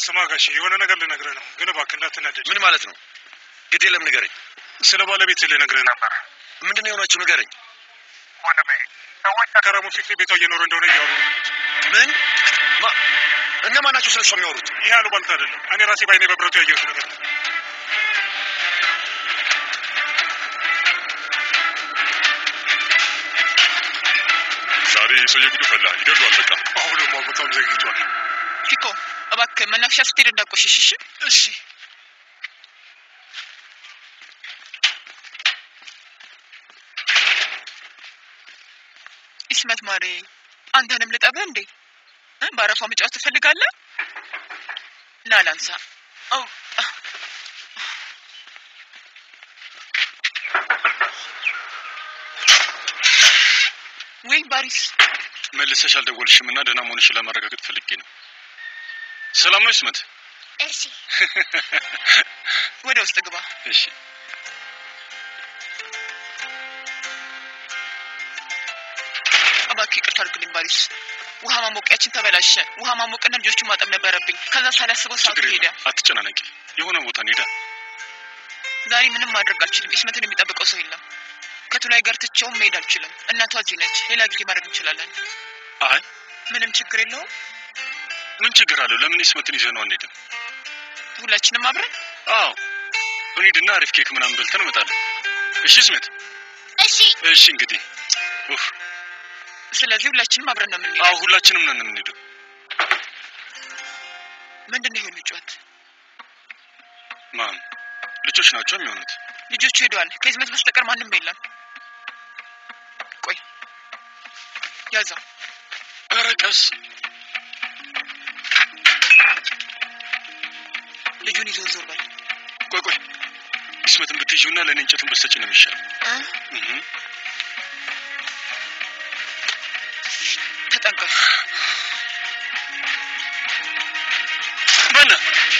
ስማ ጋሼ የሆነ ነገር ልነግርህ ነው፣ ግን እባክህ እንዳትናደድ። ምን ማለት ነው? ግድ የለም ንገረኝ። ስለ ባለቤት ልነግርህ ነበር። ምንድን ነው የሆናችሁ? ንገረኝ። ወንድሜ ሰዎች ከረሙ ፊክሪ ቤቷ እየኖረ እንደሆነ እያወሩ ነው። ምን ማ እነማን ናቸው ስለሷ የሚያወሩት? ይህ አሉባልታ አይደለም፣ እኔ ራሴ ባይኔ በብረቱ ያየሁት ነገር ነው። ዛሬ ሰው የጉዱ ፈላ ይገድሏል። በቃ አሁንማ በጣም ዘግይቷል። ፊኮ እባክህ መናፈሻ ስትሄድ እንዳቆሽሽ እሺ። እሺ ይስመት ማሬ፣ አንተንም ልጠብህ እንዴ? እ? በአረፋ መጫወት ትፈልጋለህ? ና ላንሳ። አው ወይ ባሪስ፣ መልሰሽ አልደወልሽም እና ደህና መሆንሽን ለማረጋገጥ ፈልጌ ነው። ሰላም ነው ይስመት? እሺ ወደ ውስጥ ግባ። እሺ እባክህ ይቅርታ አድርግልኝ ባሪስ። ውሃ ማሞቂያችን ተበላሸ። ውሃ ማሞቅና ልጆቹን ማጠብ ነበረብኝ። ከዛ ሳላስበው ሰዓቱ ችግር ሄደ። የለም አትጨናነቂ። የሆነ ቦታ እንሄዳ። ዛሬ ምንም ማድረግ አልችልም። ኢስመትን የሚጠብቀው ሰው የለም። ከቱላይ ጋር ትቼውም መሄድ አልችልም። እናቷ እዚህ ነች። ሌላ ጊዜ ማድረግ እንችላለን። አይ ምንም ችግር የለውም። ምን ችግር አለው? ለምን ይስመትን ይዘህ ነው አንሄድም? ሁላችንም አብረን አዎ እንሂድና አሪፍ ኬክ ምናምን በልተን እንመጣለን። እሺ ይስመት? እሺ እሺ እንግዲህ ኡፍ ስለዚህ ሁላችንም አብረን ነው የምንሄደው። አዎ ሁላችንም ነን የምንሄደው። ምንድን ነው ይሄ ልጇት? ማን ልጆች ናቸው የሚሆኑት? ልጆቹ ሄደዋል። ከኢስመት በስተቀር ማንም የለም። ቆይ ያዘው። ኧረ ቀስ ልጁን ይዞ ዞር በል። ቆይ ቆይ ይስመትን ብትይዥውና ለእኔ እንጨቱን ብትሰጪ ነው የሚሻል። እ? እህ ተጠንቀቅ። በና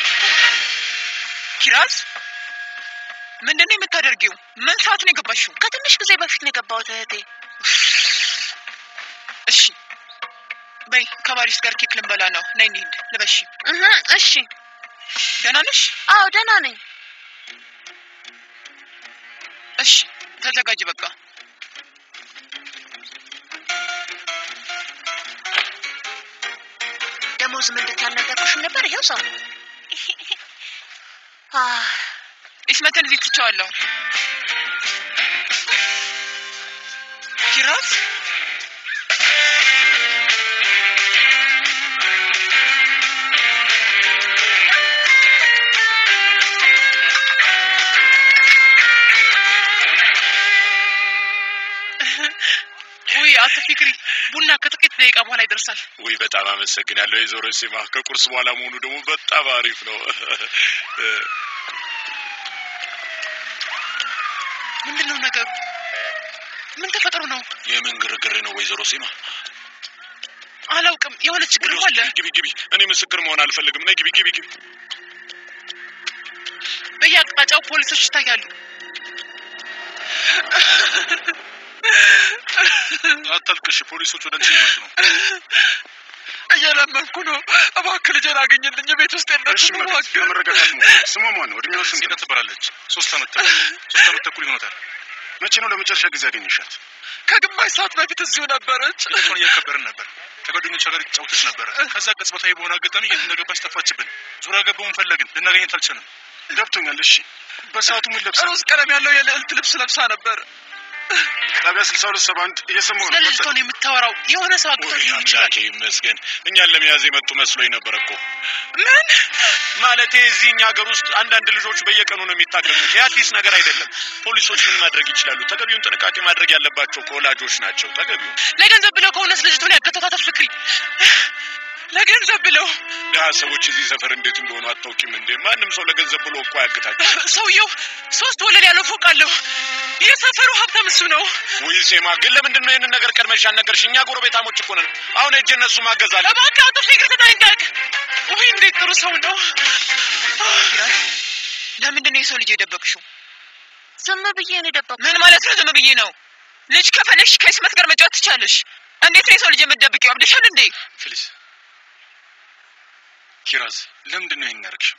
ኪራዝ ምንድን ነው የምታደርጊው? ምን ሰዓት ነው የገባሽው? ከትንሽ ጊዜ በፊት ነው የገባሁት እህቴ። እሺ በይ ከባሪስ ጋር ኬክ ልንበላ ነው። ነይ እንሂድ። ልበሺ። እህ እሺ። ደህና ነሽ? አዎ ደህና ነኝ። እሺ ተዘጋጅ። በቃ ደሞዝ ምን እንድታልነገርኩሽም ነበር። ይኸው ሰው አህ፣ ኢስመትን እዚህ ትቼዋለሁ። ኪራዝ ውይ አቶ ፊክሪ ቡና ከጥቂት ደቂቃ በኋላ ይደርሳል። ውይ በጣም አመሰግናለሁ የዞሮ ሲማ። ከቁርስ በኋላ መሆኑ ደግሞ በጣም አሪፍ ነው። ምንድን ነው ነገሩ? ምን ተፈጥሮ ነው? የምን ግርግር ነው ወይዘሮ ሲማ? አላውቅም። የሆነ ወደ ችግርም ውስጥ አለ። ግቢ ግቢ። እኔ ምስክር መሆን አልፈልግም። ነይ ግቢ ግቢ ግቢ። በየአቅጣጫው ፖሊሶች ይታያሉ። አታልቅሽ፣ ፖሊሶች ወደ አንቺ እየመጡ ነው። እየለመንኩ ነው። እባክህ ልጄን አገኝልኝ። ቤት ውስጥ እሺ የለችም። መለስ፣ እባክህ ለመረጋጋት ሞክሪ። ስሟ ማን ነው? እድሜዋ ስንት ነው? ትባላለች። ሶስት አመት ተኩል ሶስት አመት ተኩል ይሆናታል። መቼ ነው ለመጨረሻ ጊዜ ያገኘሻት? ከግማሽ ሰዓት በፊት እዚሁ ነበረች። ልደቷን እያከበርን ነበር። ከጓደኞቿ ጋር የተጫወተች ነበረ። ከዛ ቅጽበታዊ በሆነ አጋጣሚ የት እንደገባች ጠፋችብን። ዙሪያ ገባውን ፈለግን፣ ልናገኘት አልቻልንም። ገብቶኛል። እሺ፣ በሰዓቱ ምን ለብሳ? ሮዝ ቀለም ያለው የልዕልት ልብስ ለብሳ ነበር። ጣቢያ ስልሳ ሁለት ሰባ አንድ እየሰማሁ ስለ ነው። ልጅቷ ነው የምታወራው። የሆነ ሰው አግቷት ወይ ሊሆን ይችላል። አምላኬ ይመስገን። እኛን ለመያዝ የመጡ መስሎኝ ነበር እኮ። ምን ማለቴ እዚህ እኛ ሀገር ውስጥ አንዳንድ ልጆች በየቀኑ ነው የሚታገቱት። የአዲስ ነገር አይደለም። ፖሊሶች ምን ማድረግ ይችላሉ? ተገቢውን ጥንቃቄ ማድረግ ያለባቸው ከወላጆች ናቸው። ተገቢውን ለገንዘብ ብለው ከሆነስ ልጅቷን ያገቷት ፍክሪ ለገንዘብ ብለው ድሀ ሰዎች እዚህ ሰፈር እንዴት እንደሆኑ አታውቂም እንዴ? ማንም ሰው ለገንዘብ ብሎ እኮ አያግታቸው። ሰውየው ሶስት ወለል ያለው ፎቅ አለው። የሰፈሩ ሀብታም እሱ ነው። ውይ ሴማ፣ ግን ለምንድን ነው ይህንን ነገር ቀድመሽ ያልነገርሽ? እኛ ጎረቤታሞች እኮ ነን። አሁን እጅ እነሱ ማገዝ አለ። እባክህ አቶ ፍቅር ተጠንቀቅ። ውይ እንዴት ጥሩ ሰው ነው። ለምንድን ነው የሰው ልጅ የደበቅሽው? ዝም ብዬ ነው የደበኩት። ምን ማለት ነው? ዝም ብዬ ነው። ልጅ ከፈለግሽ ከኢስመት ጋር መጫወት ትቻለሽ። እንዴት ነው የሰው ልጅ የምትደብቂው? አብደሻል እንዴ? ፊሊስ ኪራዝ ለምንድን ነው ይህን ያደረግሽው?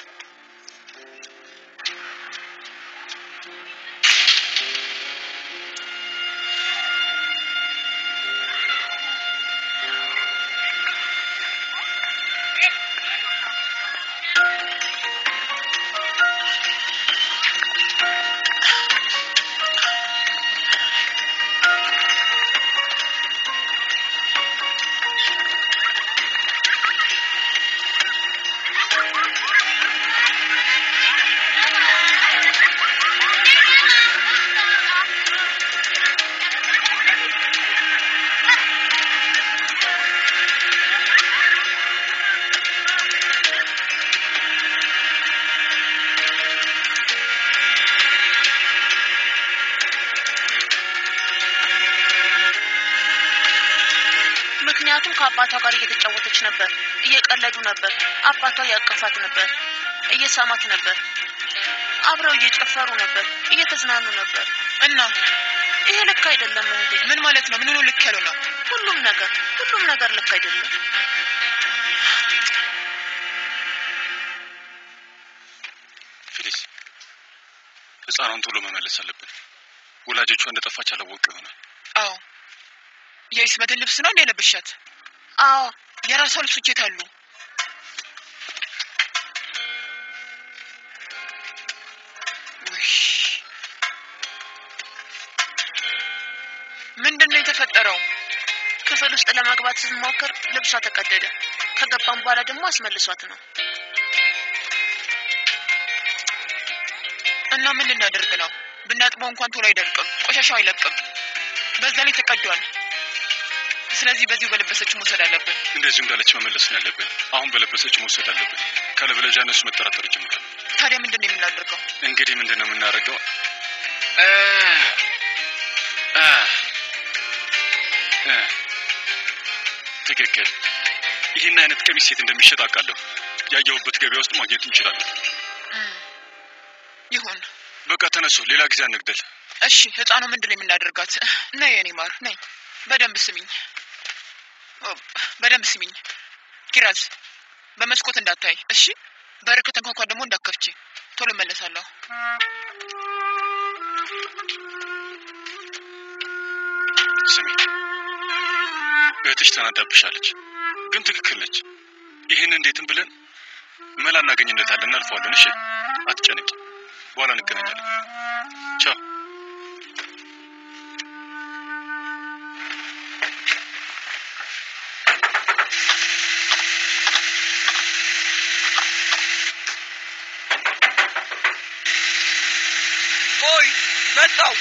ምክንያቱም ከአባቷ ጋር እየተጫወተች ነበር፣ እየቀለዱ ነበር። አባቷ ያቀፋት ነበር፣ እየሳማት ነበር። አብረው እየጨፈሩ ነበር፣ እየተዝናኑ ነበር። እና ይሄ ልክ አይደለም እህቴ። ምን ማለት ነው? ምኑ ልክ ያለው ነው? ሁሉም ነገር ሁሉም ነገር ልክ አይደለም። ፊሊስ ህፃኗን ቶሎ መመለስ አለብን። ወላጆቿ እንደጠፋች አላወቅ ይሆናል። አዎ የኢስመትን ልብስ ነው እንደ የለበሻት? አዎ የራሷ ልብሶች የት አሉ? ውይ ምንድን ነው የተፈጠረው? ክፍል ውስጥ ለመግባት ስትሞክር ልብሷ ተቀደደ። ከገባም በኋላ ደግሞ አስመልሷት ነው። እና ምን ልናደርግ ነው? ብናጥበው እንኳን ቶሎ አይደርቅም፣ ቆሻሻው አይለቅም። በዛ ላይ ተቀዷል። ስለዚህ በዚሁ በለበሰችው መውሰድ አለብን። እንደዚሁ እንዳለች መመለስ ነው ያለብን። አሁን በለበሰች መውሰድ አለብን። ካለበለዚያ እነሱ መጠራጠር ይጀምራል። ታዲያ ምንድን ነው የምናደርገው? እንግዲህ ምንድን ነው የምናደርገው? ትክክል። ይህን አይነት ቀሚስ ሴት እንደሚሸጥ አውቃለሁ። ያየሁበት ገበያ ውስጥ ማግኘት እንችላለን። እም፣ ይሁን በቃ ተነሱ፣ ሌላ ጊዜ አንግደል። እሺ። ህፃኑ ምንድን ነው የምናደርጋት? ነይ የኔ ማር ነይ። በደንብ ስሚኝ፣ ኦ፣ በደንብ ስሚኝ። ኪራዝ በመስኮት እንዳታይ እሺ። በር ከተንኳኳ ደግሞ እንዳከፍቺ። ቶሎ እመለሳለሁ። ስሚ፣ እህትሽ ተናዳብሻለች፣ ግን ትክክል ነች። ይህን እንዴትም ብለን መላ እናገኝለታለን፣ እናልፈዋለን። እሺ፣ አትጨነቂ፣ በኋላ እንገናኛለን። ቻው። ቆይ መጣው።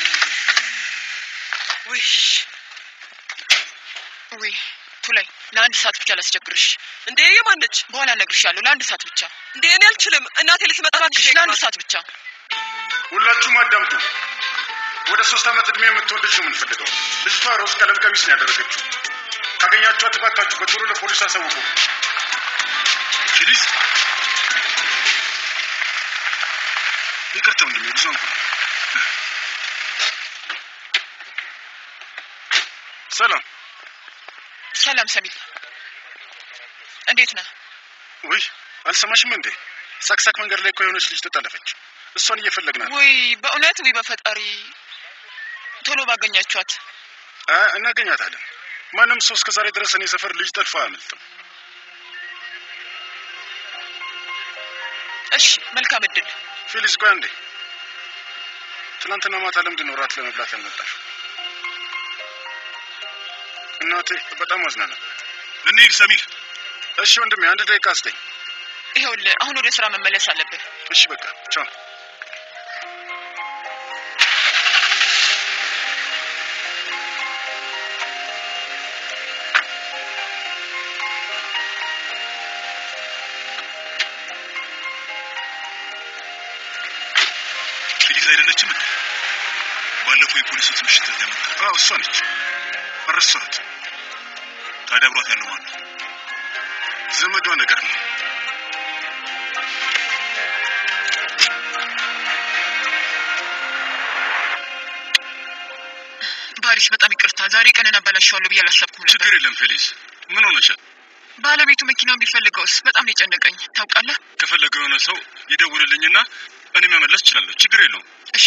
ውይ ውይ ቱላይ፣ ለአንድ ሰዓት ብቻ ላስቸግርሽ። እንዴ የማነች በኋላ እነግርሻለሁ። ለአንድ ሰዓት ብቻ እንዴ? እኔ አልችልም። እናቴ ልትመጣ ትንሽ እባክሽ፣ ደቂቃ ለአንድ ናት። ሰዓት ብቻ። ሁላችሁም አዳምጡ። ወደ ሶስት ዓመት ዕድሜ የምትሆን ልጅ ነው የምንፈልገው። ልጅቷ ሮዝ ቀለም ቀሚስ ነው ያደረገችው። ካገኛችኋት እባካችሁ በቶሎ ለፖሊስ አሳውቁ። ፊሊስ፣ ይቅርታ ወንድሜ፣ ብዙ አንኩ ሰላም። ሰላም ሰሚል፣ እንዴት ነህ? ውይ አልሰማሽም እንዴ? ሳክሳክ መንገድ ላይ እኮ የሆነች ልጅ ተጠለፈች። እሷን እየፈለግናት ውይ በእውነት ውይ፣ በፈጣሪ ቶሎ ባገኛችኋት። አ እናገኛታለን። ማንም ሰው እስከ ዛሬ ድረስ እኔ ሰፈር ልጅ ጠልፎ አያመልጥም። እሺ፣ መልካም እድል። ፊሊስ ቆይ አንዴ። ትናንትና ማታ ለምንድን ነው እራት ለመብላት ያልመጣሽው? እናቴ በጣም አዝና ነበር። እንሂድ ሰሚር። እሺ ወንድሜ አንድ ደቂቃ ስጠኝ። ይኸውልህ አሁን ወደ ስራ መመለስ አለብህ። እሺ በቃ ቻው። ፊሊስ አይደለችም እንዴ? ባለፈው የፖሊሶች ምሽት ላይ መጣ። አዎ እሷ ነች። አረሳሁት። ታዲያ አብሯት ያለው ማን ነው? ዘመዷ ነገር ነው። ባሪስ፣ በጣም ይቅርታ። ዛሬ ቀንን አበላሸዋለሁ ብዬ አላሰብኩም ነበር። ችግር የለም ፌሊስ። ምን ሆነሻል? ባለቤቱ መኪናውን ቢፈልገውስ? በጣም ነው የጨነቀኝ ታውቃለህ። ከፈለገ የሆነ ሰው ይደውልልኝና እኔ መመለስ እችላለሁ። ችግር የለውም። እሺ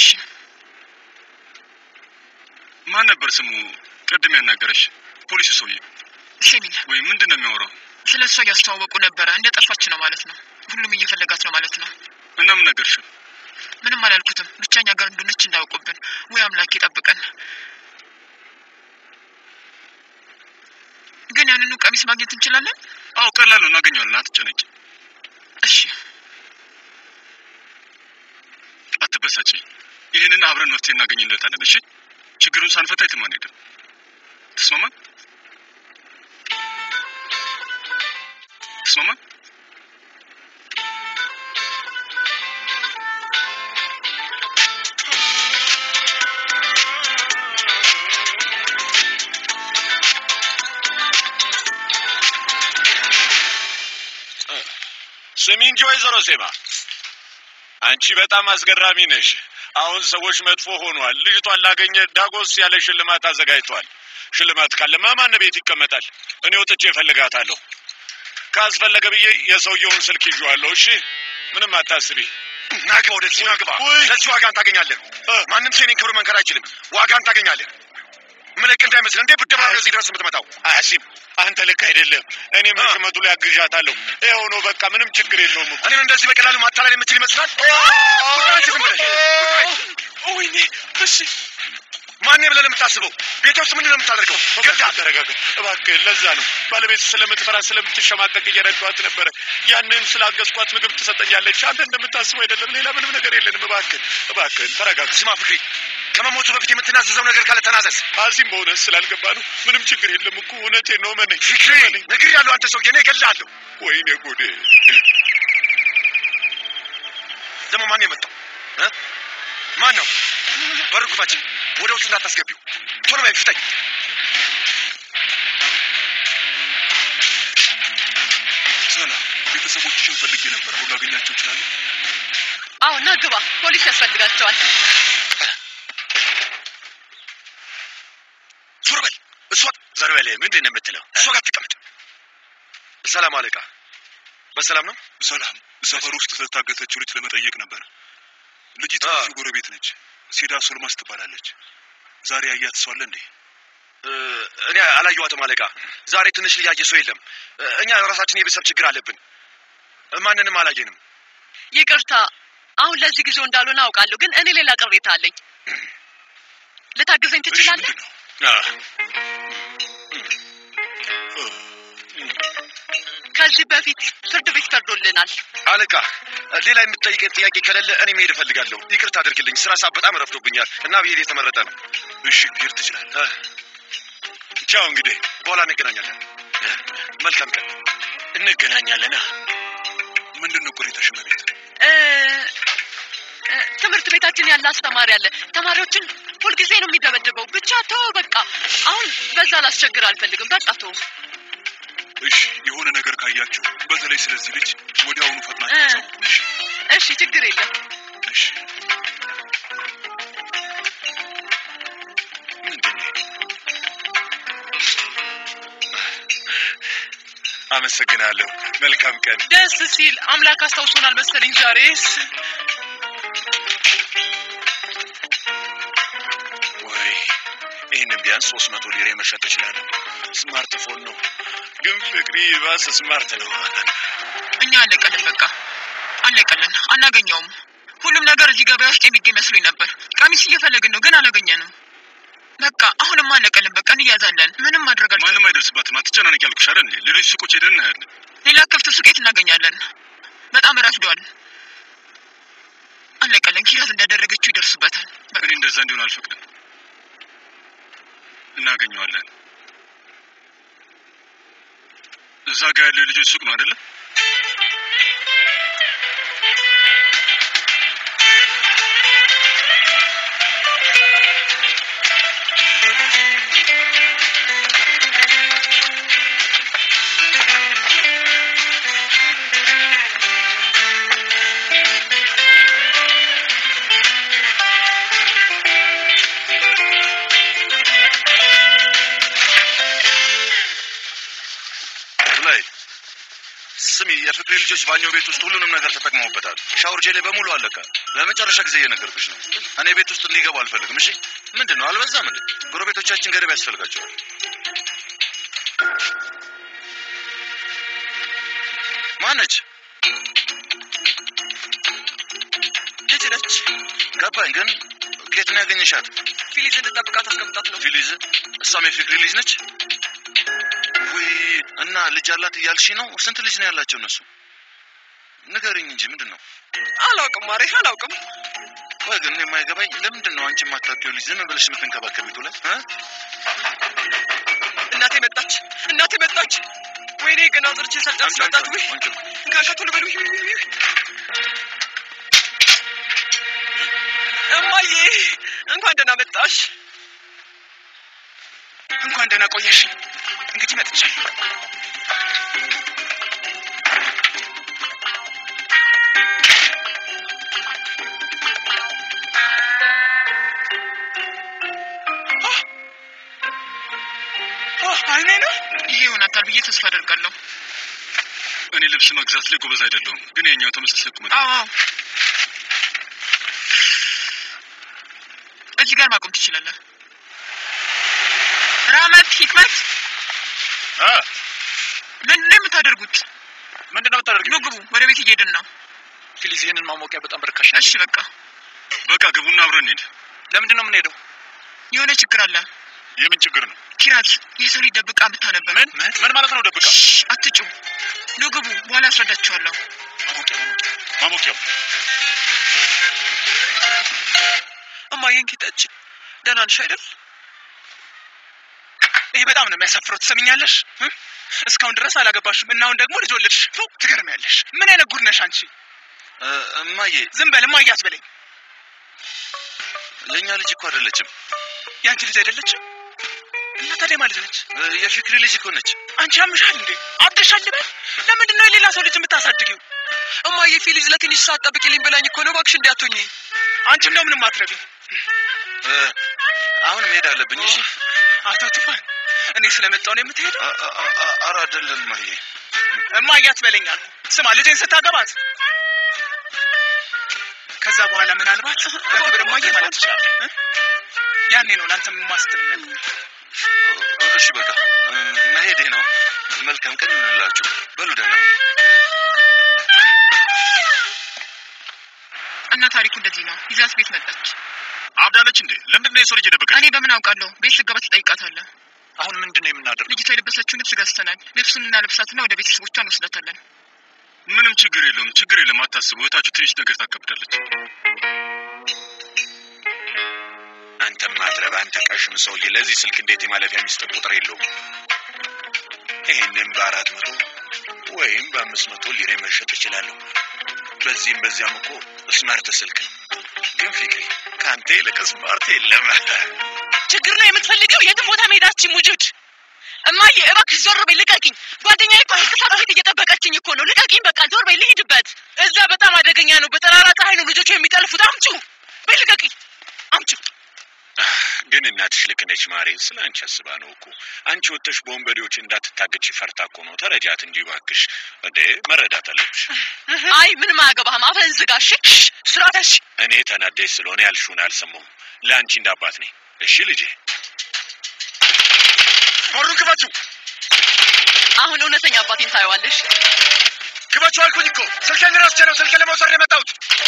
ማን ነበር ስሙ ቅድም ያናገረሽ? ፖሊሱ ሰውዬ ሸሚል ወይ ምንድን ነው የሚያወራው? ስለ እሷ እያስተዋወቁ ነበረ። እንደ ጠፋች ነው ማለት ነው። ሁሉም እየፈለጋት ነው ማለት ነው። እና ምን ነገርሽ? ምንም አላልኩትም። ብቻኛ ጋር እንደሆነች እንዳያውቁብን። ወይ አምላክ ይጠብቀን። ግን ያንኑ ቀሚስ ማግኘት እንችላለን? አዎ ቀላል ነው፣ እናገኘዋለን። አትጨነቂ፣ እሺ አትበሳጭ። ይህንን አብረን መፍትሄ እናገኝለታለን። እሺ ችግሩን ሳንፈታ የትም አንሄድም። ተስማማን? ተስማማን? ስሚ እንጂ ወይዘሮ ሴማ አንቺ በጣም አስገራሚ ነሽ። አሁን ሰዎች መጥፎ ሆኗል። ልጅቷን ላገኘ ዳጎስ ያለ ሽልማት አዘጋጅቷል። ሽልማት ካለማ ማን ቤት ይቀመጣል? እኔ ወጥቼ እፈልጋታለሁ። ካስፈለገ ብዬ የሰውየውን ስልክ ይዤዋለሁ። እሺ ምንም አታስቢ። ናግባ፣ ወደዚህ ናግባ። ውይ! ለዚህ ዋጋን ታገኛለህ። ማንም ሴኔን ክብር መንከር አይችልም። ዋጋን ታገኛለህ። ምልክ እንዳይመስል እንዴ ብደባ ነው እዚህ ድረስ የምትመጣው። አያሲም አንተ ልክ አይደለም። እኔ መሽመቱ ላይ አግዣታለሁ። ይኸው ነው በቃ፣ ምንም ችግር የለውም እኮ። እኔን እንደዚህ በቀላሉ ማታለል የምችል ይመስላል? ቁጣ ዝም ብለሽ ወይኔ እሺ ማን ብለን የምታስበው? ቤት ውስጥ ምንድን ነው የምታደርገው? ገዳ ተረጋጋ እባክህ። ለዛ ነው ባለቤት ስለምትፈራ ስለምትሸማቀቅ እየረዷት ነበረ። ያንን ስላገዝኳት ምግብ ትሰጠኛለች። አንተ እንደምታስበው አይደለም። ሌላ ምንም ነገር የለንም። እባክህ እባክህን ተረጋጋ። ስማ ፍቅሪ፣ ከመሞቱ በፊት የምትናዘዘው ነገር ካለ ተናዘዝ። አዚም በእውነት ስላልገባ ነው። ምንም ችግር የለም እኮ እውነቴን ነው። መነኝ ፍቅሪ፣ ነግሬሃለሁ። አንተ ሰውዬ፣ እኔ እገልሃለሁ። ወይኔ ጉዴ። ደግሞ ማን የመጣው እ? ማን ነው? በር ክፈች። ወደ ውስጥ እንዳታስገቢው። ቶሎ በይ፣ ፍጠኝ። ሰላም፣ ቤተሰቦችሽን ፈልጌ ነበር። አሁን ላገኛቸው እችላለሁ? አዎ ና ግባ። ፖሊስ ያስፈልጋቸዋል። ዞር በል። እሷ ዘር በል ምንድን ነው የምትለው? እሷ ጋር ትቀመጥ። ሰላም አለቃ፣ በሰላም ነው? ሰላም፣ ሰፈር ውስጥ ስለታገተችው ልጅ ለመጠየቅ ነበር። ልጅቷ አ። እዚሁ ጎረቤት ነች። ሴዳ ሶልማስ ትባላለች። ዛሬ ያያት ሰው አለ እንዴ? እ፣ እኔ አላየኋትም አለቃ። ዛሬ ትንሽ ልጅ ያየ ሰው የለም። እ፣ እኛ ራሳችን የቤተሰብ ችግር አለብን። እ፣ ማንንም አላየንም። ይቅርታ፣ አሁን ለዚህ ጊዜው እንዳልሆነ አውቃለሁ፣ ግን እኔ ሌላ ቅሬታ አለኝ። ልታግዘኝ እሺ፣ ትችላለህ? ምንድን ነው? ከዚህ በፊት ፍርድ ቤት ፈርዶልናል። አለቃ፣ ሌላ የምትጠይቀኝ ጥያቄ ከሌለ እኔ መሄድ እፈልጋለሁ። ይቅርታ አድርግልኝ። ስራ ሰዓት በጣም ረፍዶብኛል እና ብሄድ የተመረጠ ነው። እሺ፣ ብሄድ ትችላለህ። እ፣ ቻው እንግዲህ በኋላ እንገናኛለን። እ፣ መልካም ቀን። እንገናኛለን። ምንድን ነው ቅሬታሽ? እመቤት፣ እ፣ እ፣ ትምህርት ቤታችን ያለ አስተማሪ አለ። ተማሪዎችን ሁልጊዜ ነው የሚደበድበው። ብቻ ተወው በቃ። አሁን በዛ ላስቸግር አልፈልግም። በቃ ተወው። እሺ፣ የሆነ ነገር ካያችሁ በተለይ ስለዚህ ልጅ ወዲያውኑ ፈጥናችሁ እ። አሳውቁን። እሺ፣ እሺ፣ ችግር የለም። እሺ። ምንድን ነው? አመሰግናለሁ። መልካም ቀን። ደስ ሲል አምላክ አስታውሶናል መሰለኝ ዛሬስ። ወይ ይህንን ቢያንስ ሶስት መቶ ሊሬ መሸጥ እችላለሁ። ስማርትፎን ነው ግን ፍቅሪ ባስ ስማርት ነው። እኛ አለቀልን፣ በቃ አለቀልን። አናገኘውም። ሁሉም ነገር እዚህ ገበያ ውስጥ የሚገኝ መስሎኝ ነበር። ቀሚስ እየፈለግን ነው፣ ግን አላገኘንም። በቃ አሁንም አለቀልን። በቃ እንያዛለን። ምንም ማድረግ አልቻልንም። ማንም አይደርስባትም። አትጨናነቂ ያልኩሽ አይደል እንዴ? ሌሎች ሱቆች ሄደን እናያለን። ሌላ ክፍት ሱቄት እናገኛለን። በጣም ረፍዷል። አለቀልን። ኪራዝ እንዳደረገችው ይደርሱበታል። በቃ እኔ እንደዛ እንዲሆን አልፈቅድም። እናገኘዋለን። እዛ ጋር ያለው የልጆች ሱቅ ነው አይደለ? ላይ ስሚ፣ የፍቅሪ ልጆች ባኞ ቤት ውስጥ ሁሉንም ነገር ተጠቅመውበታል። ሻወር ጄሌ በሙሉ አለቀ። ለመጨረሻ ጊዜ እየነገርኩሽ ነው። እኔ ቤት ውስጥ እንዲገቡ አልፈልግም። እሺ፣ ምንድን ነው አልበዛም እንዴ? ጎረቤቶቻችን ገደብ ያስፈልጋቸዋል። ማነች? ልጅ ነች። ገባኝ። ግን ከየት ነው ያገኘሻት? ፊሊዝ እንድጠብቃት አስቀምጣት ነው። ፊሊዝ? እሷም የፍቅሪ ልጅ ነች? ውይ! እና ልጅ አላት እያልሽ ነው? ስንት ልጅ ነው ያላቸው እነሱ? ንገርኝ እንጂ ምንድን ነው? አላውቅም ማሬ፣ አላውቅም። ቆይ ግን የማይገባኝ ለምንድን ነው አንቺ የማታውቂው ልጅ ዝም ብለሽ የምትንከባከቢው? ቱለት እናቴ መጣች፣ እናቴ መጣች። ወይኔ ገና አጥርቼ ሳልጨርስ መጣች። ውይ ጋሻ ቶሎ በል። ውይ ውይ ውይ ውይ። እማዬ እንኳን ደህና መጣሽ። እንኳን ደህና ቆየሽ። እንግዲህ መጥቻለሁ። አይኔ ነው ይሄ ይሆናታል ብዬ ተስፋ አደርጋለሁ። እኔ ልብስ መግዛት ላይ ጎበዝ አይደለሁም፣ ግን የኛው ተመሳሳይ ቁመት አዎ አዎ። እዚህ ጋር ማቆም ትችላለህ። ራመት ሂክመት፣ ምንድን ነው የምታደርጉት? ምንድን ነው የምታደርጊው? ኑ ግቡ፣ ወደ ቤት እየሄድን ነው። ፊሊዝ፣ ይህንን ማሞቂያ በጣም በርካሽ ነው። እሺ በቃ በቃ ግቡና አብረን እንሂድ። ለምንድን ነው የምንሄደው? የሆነ ችግር አለ። የምን ችግር ነው? ኪራዝ የሰው ልጅ ደብቃ ብታ ነበር። ምን ምን ማለት ነው? ደብቃ? አትጩ። ኑ ግቡ፣ በኋላ አስረዳችኋለሁ። ማሞቂያ ማሞቂያው እማዬን ጌታች ደህና ነሽ አይደል? ይሄ በጣም ነው የሚያሳፍረው። ትሰሚኛለሽ? እ? እስካሁን ድረስ አላገባሽም እና አሁን ደግሞ ልጅ ወለድሽ። ፉ ትገርሚያለሽ። ምን አይነት ጉድ ነሽ አንቺ? እማዬ ዝም በል እማዬ አትበለኝ። የእኛ ልጅ እኮ አይደለችም። የአንቺ ልጅ አይደለችም እና ታዲያ ማን ልጅ ነች? የፍቅሪ ልጅ እኮ ነች። አንቺ ያምሻል እንዴ? አብደሻል ልበል? ለምንድን ነው የሌላ ሰው ልጅ የምታሳድጊው? እማዬ ፊሊዝ ለትንሽ ሰዓት ጠብቂልኝ ብላኝ እኮ ነው። እባክሽ እንዲያቶኝ አንቺ እንደው ምንም አትረቢ። አሁን መሄድ አለብኝ። እሺ አቶ ቱፋን፣ እኔ ስለመጣው ነው የምትሄደው? ኧረ አይደለም እማዬ። እማዬ አትበለኝ አልኩ። ስማ ልጄን ስታገባት ከዛ በኋላ ምናልባት በክብር እማዬ ማለት ትችላለህ። እ? ያኔ ነው ለአንተ ማስትል እሺ በቃ መሄዴ ነው። መልካም ቀን ይሆንላችሁ። በሉ ደህና ሁኑ። እና ታሪኩ እንደዚህ ነው። ይዛት ቤት መጣች። አብዳለች እንዴ? ለምንድን ነው የሰው ልጅ የደበቀች? እኔ በምን አውቃለሁ? ቤት ስገባ ትጠይቃታለህ። አሁን ምንድን ነው የምናደርገው? ልጅቷ የለበሰችውን ልብስ ገዝተናል። ልብሱን እናለብሳትና ወደ ቤተሰቦቿ እንወስዳታለን። ምንም ችግር የለውም፣ ችግር የለም። አታስቡ። እህታችሁ ትንሽ ነገር ታከብዳለች። አንተም ማትረባ አንተ ቀሽም ሰውዬ፣ ለዚህ ስልክ እንዴት የማለፊያ ሚስጥር ቁጥር የለውም? ይህንም በአራት መቶ ወይም በአምስት መቶ ሊሬ መሸጥ እችላለሁ። በዚህም በዚያም እኮ ስማርት ስልክ ነው። ግን ፍቅሪ ከአንተ ይልቅ ስማርት የለም። ችግር ነው የምትፈልገው? የትም ቦታ መሄዳችን ውጁድ። እማዬ እባክሽ ዞር በይ ልቀቂኝ። ጓደኛዬ እኮ ህግሳት ቤት እየጠበቀችኝ እኮ ነው። ልቀቂኝ በቃ ዞር በይ ልሂድበት። እዛ በጣም አደገኛ ነው። በጠራራ ፀሐይ ነው ልጆቹ የሚጠልፉት። አምጩ በይ ልቀቂኝ፣ አምጩ ግን እናትሽ ልክ ነች ማሬ። ስለ አንቺ አስባ ነው እኮ። አንቺ ወጥተሽ በወንበዴዎች እንዳትታገች ፈርታ እኮ ነው። ተረጃት እንጂ እባክሽ። እንዴ መረዳት አለብሽ። አይ ምንም አያገባህም። አፍህን ዝጋ እሺ። ስራተሽ እኔ ተናደሽ ስለሆነ ያልሽውን አልሰማሁም። ለአንቺ እንዳባት ነኝ። እሺ ልጄ። በሩን ክፈችው! አሁን እውነተኛ አባቴን ታየዋለሽ። ክፈችው አልኩኝ እኮ። ስልኬን ረስቼ ነው ስልኬን ለመውሰድ ነው የመጣሁት።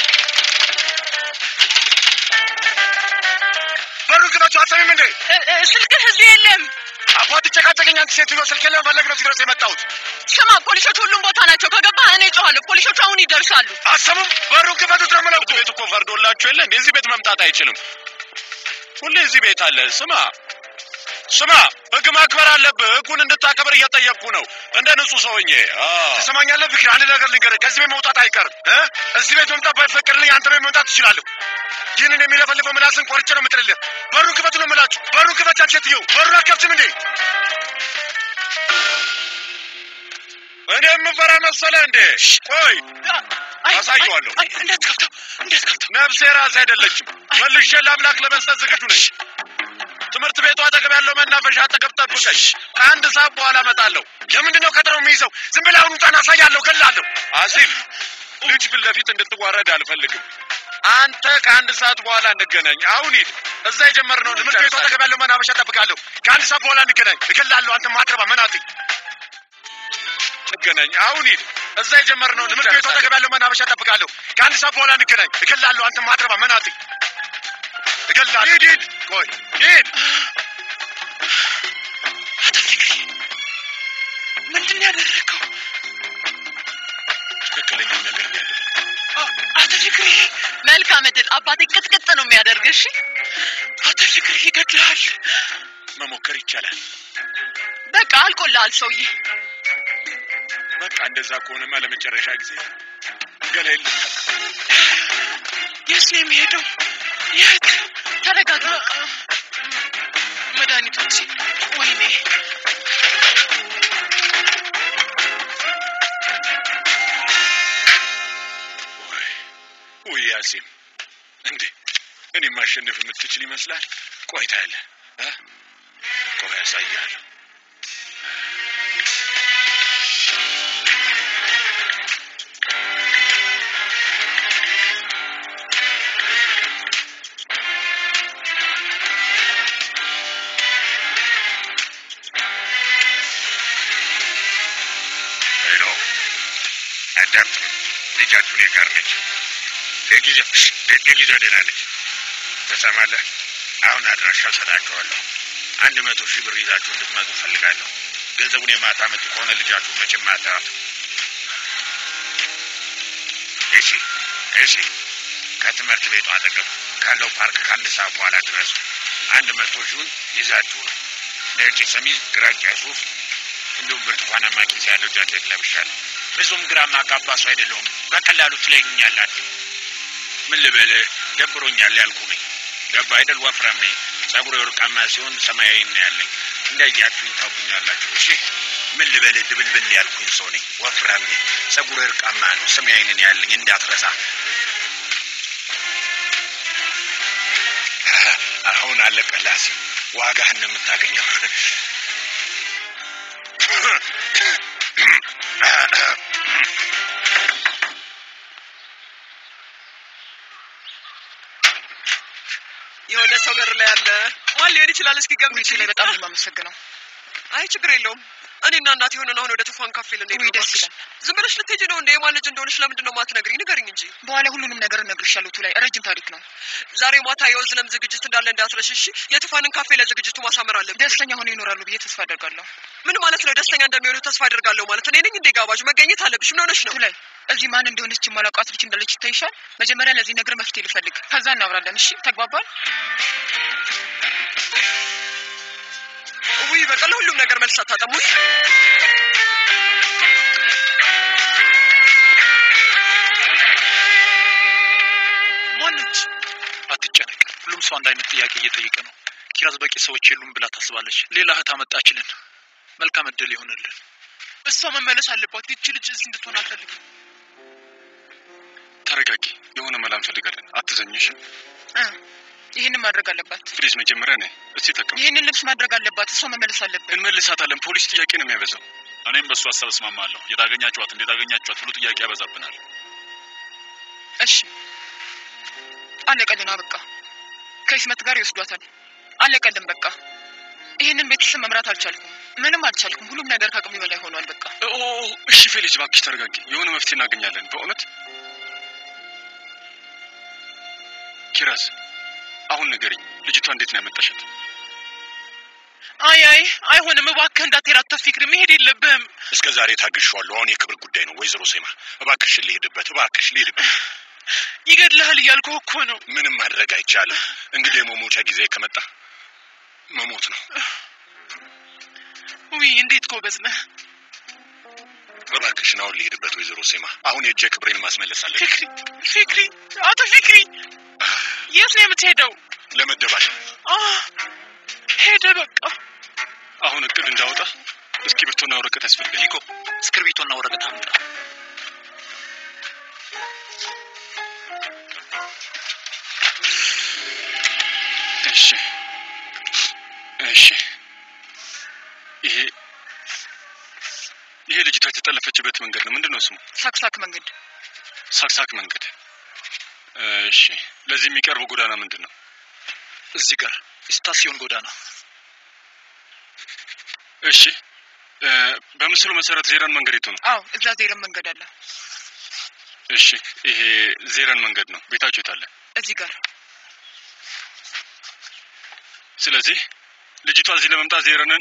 በሩን ክፈችው! አትሰሚም እንዴ? ስልክህ እዚህ የለም። አባት ጨቃጨቀኝ። አንቺ ሴትዮ ስልኬን ለመፈለግ ነው እዚህ ድረስ የመጣሁት። ስማ፣ ፖሊሶች ሁሉም ቦታ ናቸው። ከገባህ እኔ እጮኻለሁ። ፖሊሶቹ አሁን ይደርሳሉ። አሰሙም። በሩን ክፈቱት ነው የምለው እኮ። ቤት እኮ ፈርዶላችሁ የለ እንዴ? እዚህ ቤት መምጣት አይችልም። ሁሌ እዚህ ቤት አለ። ስማ ስማ፣ ህግ ማክበር አለብህ። ህጉን እንድታከብር እየጠየቅኩ ነው፣ እንደ ንጹህ ሰውኜ። ትሰማኛለህ? ፍቅር፣ አንድ ነገር ልንገርህ፣ ከዚህ ቤት መውጣት አይቀርም። እ? እዚህ ቤት መምጣት ባይፈቀድልኝ አንተ ቤት መምጣት ትችላለሁ። ይህንን የሚለፈልፈው ምላስን ቆርጬ ነው የምጥልልህ። በሩን ክፈቱ ነው የምላችሁ። በሩን ክፈት። አንቺ ሴትዮ በሩን አትከፍትም እንዴ? እኔ የምፈራ መሰለህ እንዴ? ቆይ አሳየዋለሁ። እንዳትከፍተው፣ እንዳትከፍተው። ነፍሴ ራስ አይደለችም። መልሼ ለአምላክ ለመስጠት ዝግጁ ነኝ። ትምህርት ቤቱ አጠገብ ያለው መናፈሻ አጠገብ ጠብቀኝ። ከአንድ ሰዓት በኋላ እመጣለሁ። ለምንድን ነው ቀጥረው የሚይዘው? ዝም ብለህ አሁን ውጣና አሳያለሁ፣ ገላለሁ። አሲፍ ልጅ ፊት ለፊት እንድትዋረድ አልፈልግም። አንተ ከአንድ ሰዓት በኋላ እንገናኝ። አሁን ሂድ። እዛ የጀመርነውን ትምህርት ቤቱ አጠገብ ያለው መናፈሻ ጠብቃለሁ። ከአንድ ሰዓት በኋላ እንገናኝ፣ እገላለሁ። አንተ ማትረባ መናጢ። እንገናኝ። አሁን ሂድ። እዛ የጀመርነውን ትምህርት ቤቱ አጠገብ ያለው መናፈሻ ጠብቃለሁ። ከአንድ ሰዓት በኋላ እንገናኝ፣ እገላለሁ። አንተ ማትረባ መናጢ፣ እገላለሁ። ሂድ ሂድ። ቆይ ሂድ። አቶ ፍቅሪ ምንድን ነው ያደረገው? ትክክለኛ ነገር ነው ያለው። አቶ ፍቅሪ መልካም እድል። አባቴ ቅጥቅጥ ነው የሚያደርግ። እሺ አቶ ፍቅሪ ይገድልሃል። መሞከር ይቻላል። በቃ አልቆልሃል ሰውዬ። በቃ እንደዛ ከሆነማ ለመጨረሻ ጊዜ ገላዬን ልታክ የት ነው የሚሄደው? የት? ተረጋጋ። በቃ መድኃኒቶች ወይኔ ውይ ያሲም፣ እንዴ እኔ ማሸነፍ የምትችል ይመስላል። ቆይታ ያለ ቆይ ያሳያለሁ። ሄሎ፣ አዳምጥ። ልጃችሁ እኔ ጋር ነች። ለጊዜው ለጊዜው ደህና ነች። ትሰማለህ? አሁን አድራሻ እሰጣችኋለሁ። አንድ መቶ ሺህ ብር ይዛችሁ እንድትመጡ እፈልጋለሁ። ገንዘቡን የማታመጡ ከሆነ ልጃችሁ መቼም አታዩት። እሺ፣ እሺ። ከትምህርት ቤቱ አጠገብ ካለው ፓርክ ከአንድ ሰዓት በኋላ ድረሱ። አንድ መቶ ሺውን ይዛችሁ ነው። ነጭ ሸሚዝ፣ ግራጫ ሱፍ እንዲሁም ብርቱካናማ ኪስ ያለው ጃኬት ለብሻለሁ። ብዙም ግራ ማጋባ ሰው አይደለሁም። በቀላሉ ትለዩኛላችሁ። ምን ልበልህ፣ ደብሮኛል ያልኩ ነኝ። ገባ አይደል? ወፍራም ነኝ። ጸጉሬ ወርቃማ ሲሆን ሰማያዊ ነው ያለኝ። እንዳያችሁኝ ታውቁኛላችሁ። እሺ ምን ልበልህ፣ ድብልብል ያልኩኝ ሰው ነኝ። ወፍራም ነኝ። ጸጉሬ ወርቃማ ነው፣ ሰማያዊ ነው ያለኝ። እንዳትረሳ። አሁን አለቀላሲ ዋጋህን ነው የምታገኘው። የሆነ ሰው በር ላይ አለ። ማን ሊሆን ይችላል? እስኪ ገምች። ውጪ ላይ በጣም ነው የማመሰግነው። አይ ችግር የለውም። እኔና እናቴ የሆነን አሁን ወደ ቱፋን ካፌ ልንሄድ ውይ ነው። ደስ እባክሽ። ይላል። ዝም ብለሽ ልትሄጂ ነው እንደ የማን ልጅ እንደሆነች ለምንድን ነው ማትነግሪኝ? ንገሪኝ እንጂ። በኋላ ሁሉንም ነገር እነግርሻለሁ። ቱ ላይ ረጅም ታሪክ ነው። ዛሬ ማታ የወዝለም ዝግጅት እንዳለ እንዳትረሽ እሺ። የቱፋንን ካፌ ለዝግጅቱ ማሳመር አለብን። ደስተኛ ሆነው ይኖራሉ ብዬ ተስፋ አደርጋለሁ። ምን ማለት ነው? ደስተኛ እንደሚሆኑ ተስፋ አደርጋለሁ ማለት እኔ ነኝ እንዴ? ጋባዥ መገኘት አለብሽ። ምን ሆነሽ ነው? ቱ ላይ እዚህ ማን እንደሆነች የማላውቃት ልጅ እንዳለች ይታይሻል። መጀመሪያ ለዚህ ነገር መፍትሄ ልፈልግ፣ ከዛ እናብራለን። እሺ ተግባባል? ውይ በቃ ለሁሉም ነገር መልስ አታጠሙ። ማነች? አትጨነቅ። ሁሉም ሰው አንድ አይነት ጥያቄ እየጠየቀ ነው። ኪራዝ በቂ ሰዎች የሉም ብላ ታስባለች። ሌላ እህት አመጣችልን። መልካም እድል ይሆንልን። እሷ መመለስ አለባት። ይቺ ልጅ እዚህ እንድትሆን አልፈልግም። ተረጋጊ። የሆነ መላ እንፈልጋለን። አትዘኝሽ። እ ይህንን ማድረግ አለባት። ፕሊዝ መጀመሪያ ነይ። እስቲ ተቀም ይህንን ልብስ ማድረግ አለባት። እሷ መመለስ አለብን። እንመልሳታለን። ፖሊስ ጥያቄ ነው የሚያበዛው። እኔም በእሱ ሀሳብ እስማማለሁ። የታገኛችኋት እንዴት አገኛችኋት ብሎ ጥያቄ ያበዛብናል። እሺ አለቀልን። በቃ ከኢስመት ጋር ይወስዷታል። አለቀልን። በቃ ይህንን ቤተሰብ መምራት አልቻልኩም። ምንም አልቻልኩም። ሁሉም ነገር ከአቅሜ በላይ ሆኗል። በቃ ኦ እሺ፣ ፌሊክስ እባክሽ ተረጋጊ። የሆነ መፍትሄ እናገኛለን። በእውነት ኪራዝ፣ አሁን ንገሪኝ፣ ልጅቷ እንዴት ነው ያመጣሻት? አይ አይ አይሆንም። እባክህ እንዳትሄድ አቶ ፊክሪ፣ መሄድ የለብህም። እስከ ዛሬ ታግሼዋለሁ። አሁን የክብር ጉዳይ ነው። ወይዘሮ ሴማ እባክሽ ልሄድበት፣ እባክሽ ልሄድበት። ይገድልሃል እያልኩህ እኮ ነው። ምንም ማድረግ አይቻልም። እንግዲህ የመሞቻ ጊዜ ከመጣ መሞት ነው። ውይ እንዴት ጎበዝ ነህ እባክሽን አሁን ልሄድበት። ወይዘሮ ሴማ አሁን የእጄ ክብሬን ማስመለስ አለብኝ። ፊክሪ። ፊክሪ፣ አቶ ፊክሪ የት ነው የምትሄደው? ለመደባደብ አ ሄደ በቃ አሁን እቅድ እንዳወጣ እስክሪብቶና ወረቀት ያስፈልጋል። ሊኮ እስክርቢቶና ወረቀት አምጣ። እሺ እሺ ይሄ ይሄ ልጅቷ የተጠለፈችበት መንገድ ነው። ምንድን ነው ስሙ? ሳክሳክ መንገድ ሳክሳክ መንገድ። እሺ ለዚህ የሚቀርበው ጎዳና ምንድን ነው? እዚህ ጋር ስታሲዮን ጎዳና። እሺ እ፣ በምስሉ መሰረት ዜረን መንገድ የቱ ነው? አዎ እዛ ዜረን መንገድ አለ እሺ ይሄ ዜረን መንገድ ነው። ቤታችሁ የት አለ? እዚህ ጋር ስለዚህ ልጅቷ እዚህ ለመምጣት ዜረንን፣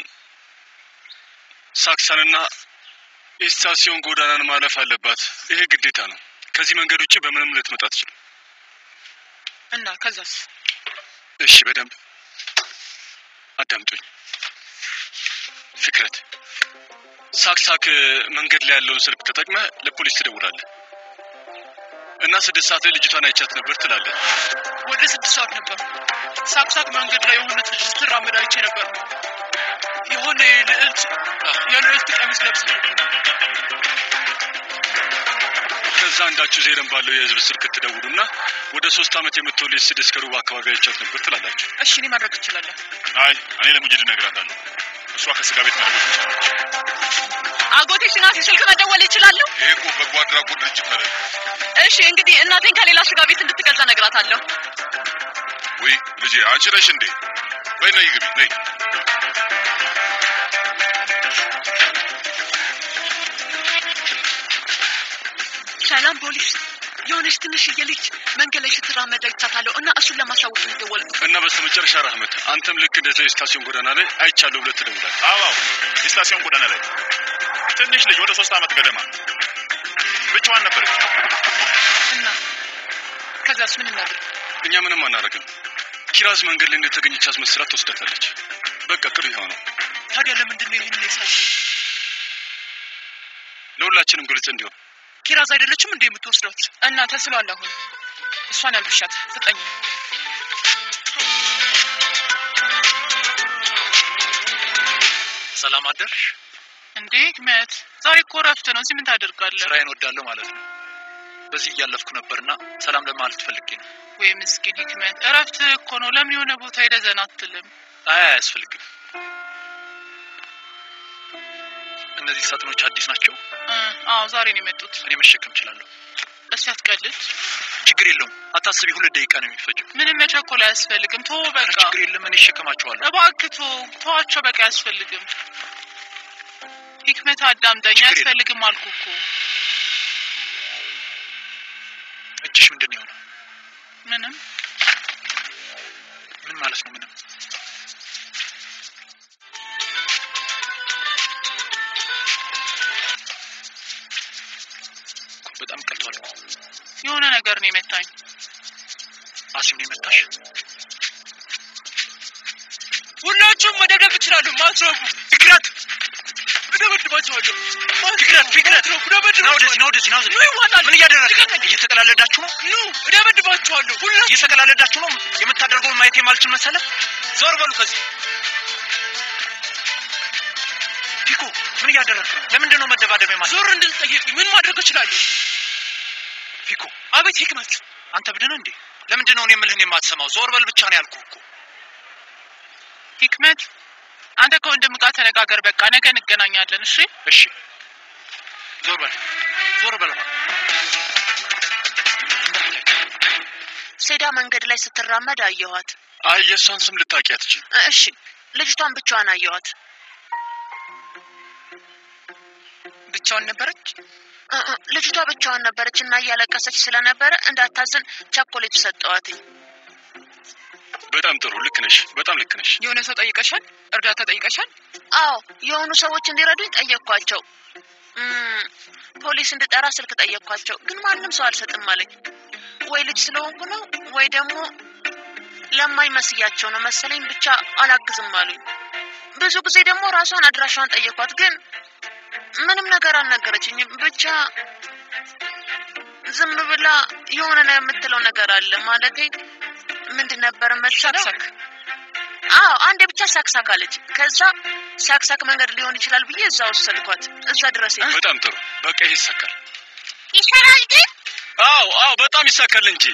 ሳክሳንና ኤስታሲዮን ጎዳናን ማለፍ አለባት። ይሄ ግዴታ ነው። ከዚህ መንገድ ውጭ በምንም ልትመጣ ትችላል። እና ከዛስ እሺ በደንብ አዳምጡኝ። ፍክረት ሳክሳክ መንገድ ላይ ያለውን ስልክ ተጠቅመ ለፖሊስ ትደውላለህ እና ስድስት ሰዓት ላይ ልጅቷን አይቻት ነበር ትላለህ። ወደ ስድስት ሰዓት ነበር ሳክሳክ መንገድ ላይ የሆነች ልጅ ስትራመድ አይቼ ነበር የሆነ የልዕልት የልዕልት ቀሚስ ለብስ ነበር ከዛ አንዳችሁ ዜረን ባለው የህዝብ ስልክ ትደውሉና ወደ ሶስት ዓመት የምትወልድ ስድስት ከሩብ አካባቢ አይቻት ነበር ትላላችሁ። እሺ እኔ ማድረግ ትችላለህ አይ እኔ ለሙጅድ እነግራታለሁ። እሷ ከስጋ ቤት መደወል ትችላለች። አጎቴ ሽናፊ ስልክ መደወል ይችላሉ? ይሄ እኮ በጎ አድራጎት ድርጅት አለ። እሺ እንግዲህ እናቴን ከሌላ ስጋ ቤት እንድትገዛ ነግራታለሁ። ወይ ልጄ አንቺ ነሽ እንዴ? በይ ነይ ግቢ ነይ። ሰላም ፖሊስ፣ የሆነች ትንሽዬ ልጅ መንገድ ላይ ስትራመድ አይቻታለሁ እና እሱን ለማሳወቅ ነው የደወልኩት። እና በስተመጨረሻ ራህመት አንተም ልክ እንደዛ የስታሲዮን ጎዳና ላይ አይቻለሁ ብለህ ትደውላለህ። አዎ የስታሲዮን ጎዳና ላይ ትንሽ ልጅ ወደ ሶስት ዓመት ገደማ ብቻዋን ነበረች። እና ከዛስ ምን እናድርግ እኛ ምንም አናደርግም። ኪራዝ መንገድ ላይ እንደተገኘች አስመስላት ትወስዳታለች። በቃ ቅር ይኸው ነው። ታዲያ ለምንድን ነው ይህን የሳት ለሁላችንም ግልጽ እንዲሆን ኪራዝ አይደለችም እንደ የምትወስዷት እና ተስሏል አሁን እሷን ያልብሻት ፍጠኝ ሰላም አደርሽ። እንዴ ህክመት ዛሬ እኮ እረፍት ነው እዚህ ምን ታደርጋለህ ስራዬን ወዳለሁ ማለት ነው። በዚህ እያለፍኩ ነበርና ሰላም ለማለት ፈልጌ ነው። ወይ ምስኪን ህክመት እረፍት እኮ ነው ለምን የሆነ ቦታ ሄደህ ዘና አትልም አይ አያስፈልግም። እነዚህ ሳጥኖች አዲስ ናቸው። እ፣ አዎ ዛሬ ነው የመጡት እኔ መሸከም እችላለሁ። እስኪ አትቀልድ ችግር የለውም። አታስቢ፣ ሁለት ደቂቃ ነው የሚፈጀው። ምንም መቸኮል አያስፈልግም ቶ ኧረ በቃ ችግር የለም፣ እኔ እሸከማቸዋለሁ። እባክህ ቶ ተዋቸው በቃ አያስፈልግም ህክመት አዳምጠኝ ችግር የለም። አያስፈልግም አልኩ እኮ እጅሽ ምንድን ነው የሆነው? ምንም ምን ማለት ነው? ምንም እኮ በጣም ቀልቷል እኮ። የሆነ ነገር ነው የመታኝ አሲም ነው የመታሽ? ሁላችሁም መደብደብ ትችላሉ። ማትረቡ ፍቅረት እደበድባቸዋለሁ። ፍቅረት ፍቅረት ማትረቡ ና ወደዚህ ና ወደዚህ ና ወደዚህ። ኑ ይዋጣል። ምን እያደረግህ ልቀቀኝ። እየተቀላለዳችሁ ነው? ኑ እደበድባቸዋለሁ። ሁላችሁ እየተቀላለዳችሁ ነው? የምታደርገውን ማየት የማልችል መሰለ? ዞር በሉ ከዚህ። ፒኮ ምን እያደረግህ ነው? ለምንድን ነው መደባደብ የማት ዞር እንድል ጠየቁኝ። ምን ማድረግ እችላለሁ? ፒኮ አቤት ህክመት። አንተ ብድን እንዴ? ለምንድን ነው እኔ የምልህን የማትሰማው? ዞር በል ብቻ ነው ያልኩህ እኮ። ህክመት አንተ ከወንድም ጋር ተነጋገር በቃ ነገ እንገናኛለን እሺ እሺ ዞር በል ዞር በል እባክህ። ሴዳ መንገድ ላይ ስትራመድ አየኋት። አይ የእሷን ስም ልታውቂ አትችይም። እ- እሺ ልጅቷን ብቻዋን አየኋት። ብቻውን ነበረች እ- እ፣ ልጅቷ ብቻዋን ነበረች እና እያለቀሰች ስለነበረ እንዳታዝን ቸኮሌት ሰጠዋትኝ። በጣም ጥሩ ልክ ነሽ። በጣም ልክ ነሽ። የሆነ ሰው ጠይቀሻል እርዳታ ጠይቀሻል አዎ የሆኑ ሰዎች እንዲረዱኝ ጠየቅኳቸው። እም፣ ፖሊስ እንድጠራ ስልክ ጠየቅኳቸው፣ ግን ማንም ሰው አልሰጥም አለኝ። ወይ ልጅ ስለሆንኩ ነው ወይ ደግሞ ለማይመስያቸው ነው መሰለኝ። ብቻ አላግዝም አሉኝ። ብዙ ጊዜ ደግሞ ራሷን አድራሻዋን ጠየኳት፣ ግን ምንም ነገር አልነገረችኝም። ብቻ ዝም ብላ የሆነ ነው የምትለው ነገር አለ ማለቴ ምንድን ነበር መሰለው? ሳክሳክ አዎ አንዴ ብቻ ሳክሳክ አለች። ከዛ ሳክሳክ መንገድ ሊሆን ይችላል ብዬ እዛ ወሰድኳት። እዛ ድረስ ሄድኩ። በጣም ጥሩ በቃ ይሄ ይሳካል። ይሰራል ግን አዎ አዎ በጣም ይሳካል እንጂ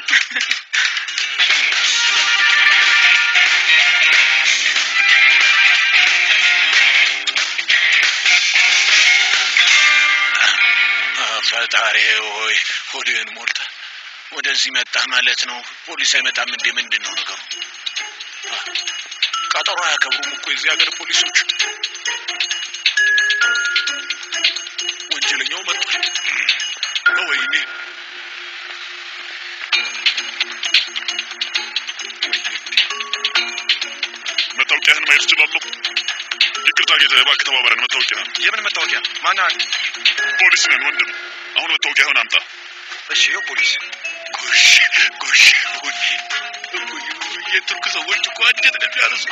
ፈጣሪ ሆይ ሆድህን ሞልተ ወደዚህ መጣህ ማለት ነው። ፖሊስ አይመጣም እንዴ? ምንድን ነው ነገሩ? አ፣ ቀጠሮ አያከብሩም እኮ የዚህ ሀገር ፖሊሶች። ወንጀለኛው መጥቷል። ወይኔ መታወቂያህን ማየት እችላለሁ? ይቅርታ ጌታ፣ እባክህ ተባበረን። መታወቂያ የምን መታወቂያ? ማነህ አንተ? ፖሊስ ነን ወንድም። አሁን መታወቂያህን አምጣ። እሺ፣ ይኸው ፖሊስ። ጎሽ ጎሽ ጎሽ የቱርክ ሰዎች እኮ አንጀት ነው የሚያርሱ።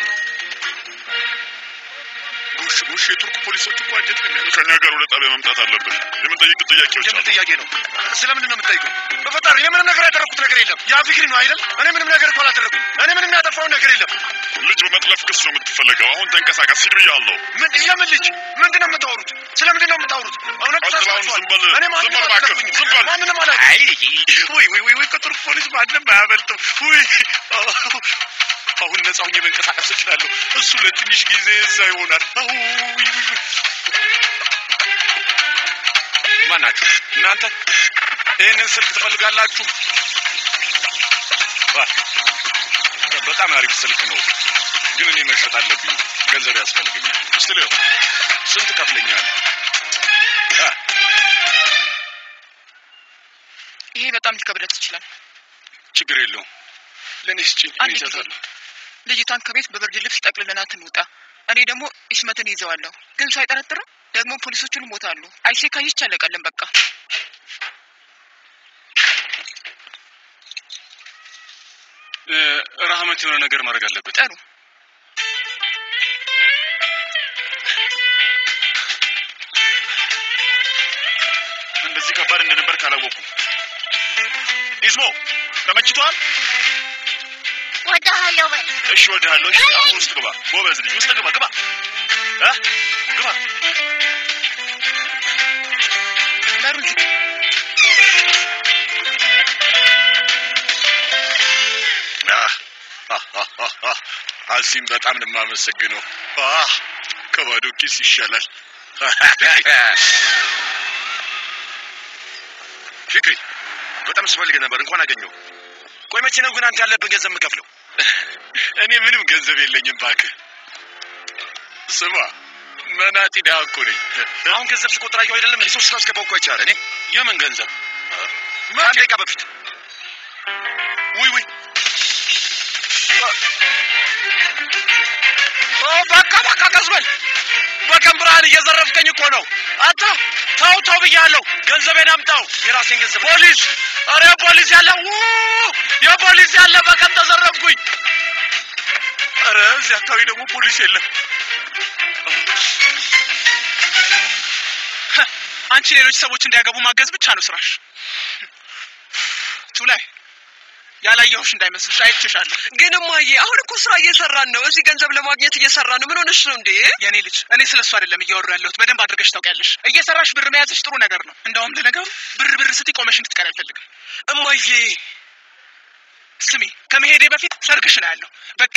ጎሽ ጎሽ የቱርክ ፖሊሶች እኮ አንጀት ነው የሚያርሱ። ከእኛ ጋር ወደ ጣቢያ መምጣት አለብህ። የምንጠይቅ ጥያቄዎች የምን አሉ። ጥያቄ ነው? ስለምንድን ነው የምትጠይቀው? በፈጣሪ እኔ ምንም ነገር ያደረኩት ነገር የለም። ያ ፊክሪ ነው አይደል? እኔ ምንም ነገር እኮ አላደረኩም። እኔ ምንም ያጠፋው ነገር የለም። ልጅ በመጥለፍ ክስ ነው የምትፈለገው። አሁን ተንቀሳቀስ፣ ሂድ ብያለሁ። ምን የምን ልጅ? ምንድን ነው የምታወሩት? ስለምንድን ነው የምታወሩት? እውነት አጥላውን ተሳስታችኋል። ዝም በል፣ እኔ ዝም ማንንም በል እባክህ፣ አልጠለፍኩኝም። ዝም በል። ማንንም አላ አይ ወይ ወይ ወይ ወይ ከቱርክ ፖሊስ ማንም አያመልጥም። ወይ አሁን ነፃ ሆኜ መንቀሳቀስ እችላለሁ። እሱ ለትንሽ ጊዜ እዛ ይሆናል። አው ወይ ወይ ወይ ማን ናችሁ እናንተ? ይህንን ስልክ ትፈልጋላችሁ? አ፣ በጣም አሪፍ ስልክ ነው፣ ግን እኔ መሸጥ አለብኝ። ገንዘብ ያስፈልገኛል። እስቲ ልየው፣ ስንት ከፍለኛል? አ፣ ይሄ በጣም ሊከብደት ይችላል። ችግር የለውም። ለእኔ ስጭኝ፣ እኔ አንድ ጊዜ ይዛታለሁ። ልጅቷን ከቤት በብርድ ልብስ ጠቅልለናት እንውጣ። እኔ ደግሞ ኢስመትን ይዘዋለሁ። ግን ሰው አይጠረጥርም። ደግሞ ፖሊሶቹ ይሞታሉ። አይሴ ካየች አለቀልን በቃ። ረህመት የሆነ ነገር ማድረግ አለበት። ጥሩ እንደዚህ ከባድ እንደነበር ካላወቁ ኢስሞ ተመችቷል? ወዳሃለሁ በል እሺ ወድሃለሁ። እሺ አሁን ውስጥ ግባ፣ ጎበዝ ልጅ ውስጥ ግባ፣ ግባ እ ግባ። በሩ ዝግ። አህ፣ አህ፣ አህ፣ አህ፣ አህ። አሲም በጣም ነው የማመሰግነው። አህ፣ ከባዶ ኪስ ይሻላል። ፊክሪ፣ በጣም ስፈልግ ነበር። እንኳን አገኘው። ቆይ መቼ ነው ግን አንተ ያለብን ገንዘብ የምከፍለው? እኔ ምንም ገንዘብ የለኝም እባክህ። ስማ መናጢ ድሃ እኮ ነኝ። አሁን ገንዘብ ስቆጥር አየሁ አይደለም እንዴ? ሶስት ስላስገባው እኮ አይቻል። እኔ የምን ገንዘብ? ከአንድ ደቂቃ በፊት ውይ ውይ ኦ፣ በቃ በቃ ቀዝበል። በቀን ብርሃን እየዘረፍከኝ እኮ ነው። አንተ ተው ተው ብያለሁ። ገንዘቤን አምጣው። የራሴን ገንዘብ ፖሊስ! አረ ፖሊስ ያለ ው- የፖሊስ ያለ በቀን ተዘረፍኩኝ። አረ እዚህ አካባቢ ደግሞ ፖሊስ የለም። አንቺ ሌሎች ሰዎች እንዲያገቡ ማገዝ ብቻ ነው ስራሽ። ቱላይ ያላየሁሽ እንዳይመስልሽ አይቼሻለሁ። ግን እማዬ አሁን እኮ ስራ እየሰራን ነው። እዚህ ገንዘብ ለማግኘት እየሰራን ነው። ምን ሆነሽ ነው እንዴ? የኔ ልጅ እኔ ስለ እሱ አይደለም እያወሩ ያለሁት። በደንብ አድርገሽ ታውቂያለሽ። እየሰራሽ ብር መያዝሽ ጥሩ ነገር ነው። እንደውም ለነገሩ ብር ብር ስትይ ቆመሽ እንድትቀር አልፈልግም። እማዬ ስሚ፣ ከመሄዴ በፊት ሰርግሽ ነው ያለው። በቃ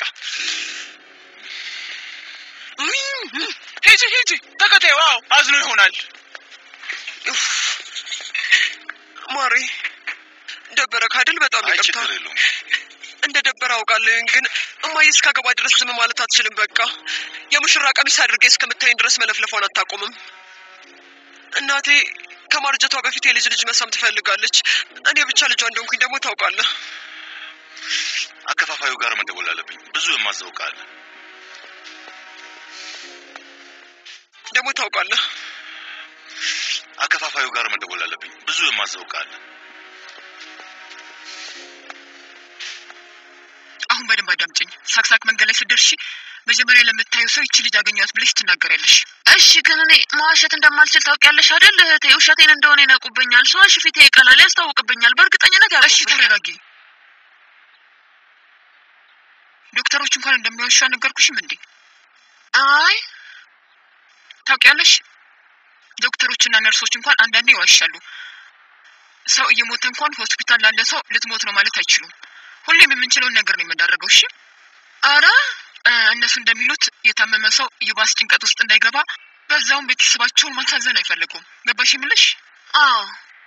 ሂጂ ሂጂ፣ ተከታዩ። አዎ አዝኖ ይሆናል። ኡፍ፣ ማሬ ደበረ ካድል በጣም አይ ይቅርታ። ችግር የለውም። እንደ ደበረ አውቃለሁ፣ ግን እማዬ እስካገባ ድረስ ዝም ማለት አትችልም። በቃ የሙሽራ ቀሚስ አድርጌ እስከምታይኝ ድረስ መለፍለፏን አታቆምም። እናቴ ከማርጀቷ በፊት የልጅ ልጅ መሳም ትፈልጋለች። እኔ ብቻ ልጇ እንደሆንኩኝ ደግሞ ታውቃለህ። አከፋፋዩ ጋር መደወል አለብኝ። ብዙ የማዘው ዕቃ አለ። ደግሞ ታውቃለህ አከፋፋዩ ጋር መደወል አለብኝ። ብዙ የማዘው ዕቃ አለ። አሁን በደንብ አዳምጭኝ። ሳክሳክ መንገድ ላይ ስትደርሺ መጀመሪያ ለምታዩ ሰው ይቺ ልጅ አገኘኋት ብለሽ ትናገሪያለሽ። እሺ ግን እኔ መዋሸት እንደማልችል ታውቂያለሽ አይደል እህቴ? ውሸቴን እንደሆነ ይነቁብኛል። ሰዎች ፊቴ ይቀላል፣ ያስታውቅብኛል። በእርግጠኝነት እሺ ያውቁብኛል። ተረጋጊ። ዶክተሮች እንኳን እንደሚዋሹ አልነገርኩሽም እንዴ? አይ ታውቂያለሽ፣ ዶክተሮችና ነርሶች እንኳን አንዳንዴ ይዋሻሉ። ሰው እየሞተ እንኳን ሆስፒታል ላለ ሰው ልትሞት ነው ማለት አይችሉም። ሁሌም የምንችለውን ነገር ነው የምናደርገው። እሺ አረ እ፣ እነሱ እንደሚሉት የታመመ ሰው የባስ ጭንቀት ውስጥ እንዳይገባ፣ በዛውም ቤተሰባቸውን ማሳዘን አይፈልጉም። ገባሽ የምልሽ? አዎ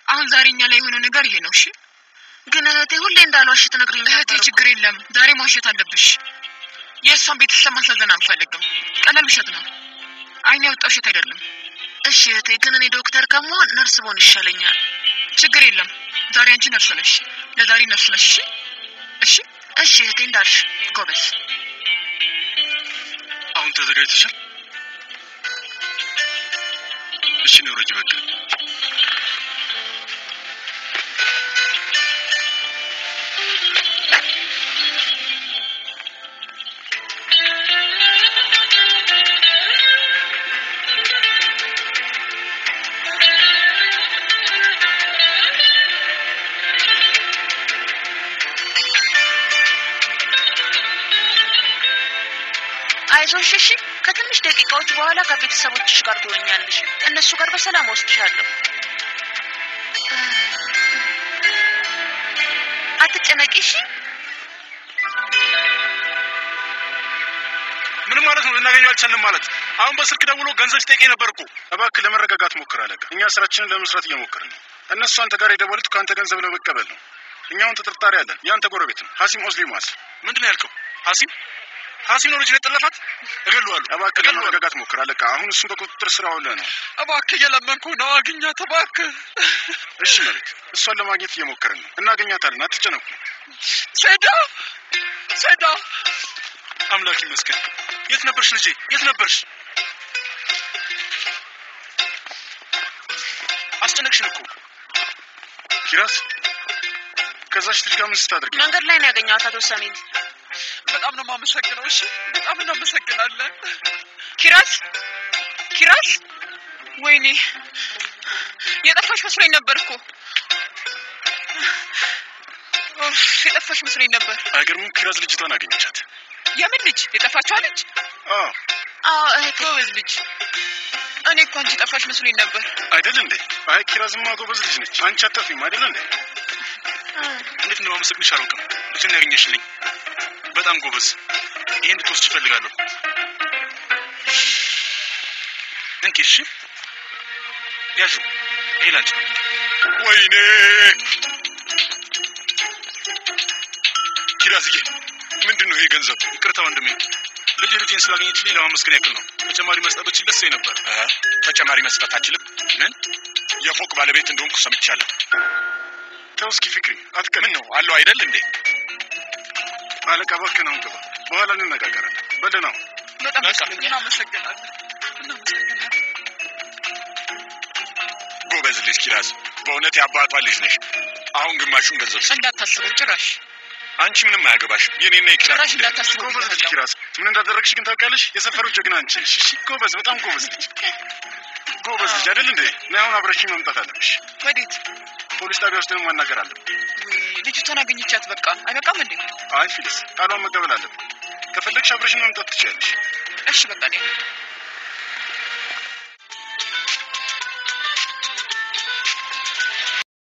አሁን ዛሬ እኛ ላይ የሆነው ነገር ይሄ ነው። እሺ ግን እህቴ ሁሌ እንዳልዋሽ ትነግሪኝ እህቴ፣ ነበር እኮ። ችግር የለም ዛሬ ማውሸት አለብሽ። የእሷን ቤተሰብ ማሳዘን አንፈልግም። ቀላል ውሸት ነው። አይን ያወጣ ውሸት አይደለም። እሺ እህቴ፣ ግን እኔ ዶክተር ከመሆን ነርስ ብሆን ይሻለኛል። ችግር የለም። ዛሬ አንቺ ነርስ ነሽ፣ ለዛሬ ነርስ ነሽ። እሺ እሺ እሺ እህቴ፣ እንዳልሽ ጎበዝ። አሁን ተዘጋጅተሻል? እሺ ነው ረጅ በቃ አይዞሽ እሺ። ከትንሽ ደቂቃዎች በኋላ ከቤተሰቦችሽ ጋር ትሆኛለሽ። እነሱ ጋር በሰላም ወስድሻለሁ። አትጨነቂ እሺ። ምን ማለት ነው? ልናገኘው አልቻልንም ማለት? አሁን በስልክ ደውሎ ገንዘብ ሲጠይቀኝ ነበር እኮ። እባክህ ለመረጋጋት ሞክር አለቃ። እኛ ስራችንን ለመስራት እየሞከርን ነው። እነሱ አንተ ጋር የደወሉት ከአንተ ገንዘብ ለመቀበል ነው። እኛውን ተጠርጣሪ አለን። የአንተ ጎረቤት ነው ሀሲም ኦስሊማስ። ምንድን ነው ያልከው? ሀሲም ሀሲም ነው ልጅ የጠለፋት? እገለዋለሁ። እባክህ ለመረጋጋት ሞክር አለቃ። አሁን እሱን በቁጥጥር ስር አውለህ ነው። እባክህ እየለመንኩ ነው፣ አግኛት እባክህ። እሺ መልክ፣ እሷን ለማግኘት እየሞከርን ነው። እናገኛታለን። አትጨነቁ። ሴዳ ሴዳ፣ አምላክ ይመስገን። የት ነበርሽ ልጄ? የት ነበርሽ? አስጨነቅሽን እኮ ኪራስ፣ ከዛች ልጅ ጋር ምን ስታደርግ ነው? መንገድ ላይ ነው ያገኘኋት አቶ ሰሚን። በጣም ነው የማመሰግነው። እሺ በጣም እናመሰግናለን። ኪራስ ኪራስ፣ ወይኔ የጠፋሽ መስሎኝ ነበር እኮ ኡፍ፣ የጠፋሽ መስሎኝ ነበር። አይገርምም? ኪራዝ ልጅቷን አገኘቻት። የምን ልጅ? የጠፋችዋ ልጅ? አዎ አዎ እህቴ፣ ጎበዝ ልጅ። እኔ እኮ አንቺ ጠፋሽ መስሎኝ ነበር። አይደል እንዴ? አይ ኪራዝማ ጎበዝ ልጅ ነች። አንቺ አታፊም አይደል እንዴ? እንዴት እንደማመሰግንሽ አላውቅም። ልጅን ያገኘሽልኝ በጣም ጎበዝ። ይሄን እንድትወስድ እፈልጋለሁ። እንኪ እሺ፣ ያዡ። ይሄ ላንቺ ነው። ወይኔ ኪራዝዬ፣ ምንድን ነው ይሄ ገንዘብ? ይቅርታ ወንድሜ፣ ልጅ ልጄን ስላገኘችልኝ ለማመስገን ያክል ነው። ተጨማሪ መስጠት ብችል ደስ ይለኝ ነበር። እ ተጨማሪ መስጠት አችልም? ምን የፎቅ ባለቤት እንደሆንኩ ሰምቻለሁ። ተው እስኪ ፍቅሪ፣ አትቀር። ምን ነው አለው አይደል እንዴ? አለቃ እባክህን አሁን ግባ፣ በኋላ እንነጋገራለን። በደህና ሁን። በጣም ደስ በቃ። ብሎኛል። እናመሰግናለን፣ እናመሰግናለን። ጎበዝ ልጅ ኪራዝ፣ በእውነት የአባቷ ልጅ ነሽ። አሁን ግማሹን ገንዘብ ስጥ። እንዳታስበው ጭራሽ አንቺ ምንም አያገባሽም። የኔና የኪራዝ ጭራሽ ጉዳይ ነው። እንዳታስበው ጎበዝ ልጅ ብያለሁ። ኪራዝ፣ ምን እንዳደረግሽ ግን ታውቂያለሽ? የሰፈሩ ጀግና አንቺ። እሺ እሺ፣ ጎበዝ፣ በጣም ጎበዝ ልጅ፣ ጎበዝ ልጅ አይደል እንዴ? ነይ አሁን አብረሽኝ መምጣት አለብሽ። ወዴት? ፖሊስ ጣቢያ ውስጥ ማናገር አለብን። ውይ፣ ልጅቷን አገኘቻት። በቃ አይበቃም እንዴ? አይ ፊሊስ፣ ቃሏን መቀበል አለብን። ከፈለግሽ አብረሽኝ መምጣት ትችያለሽ። እሺ በቃ እኔ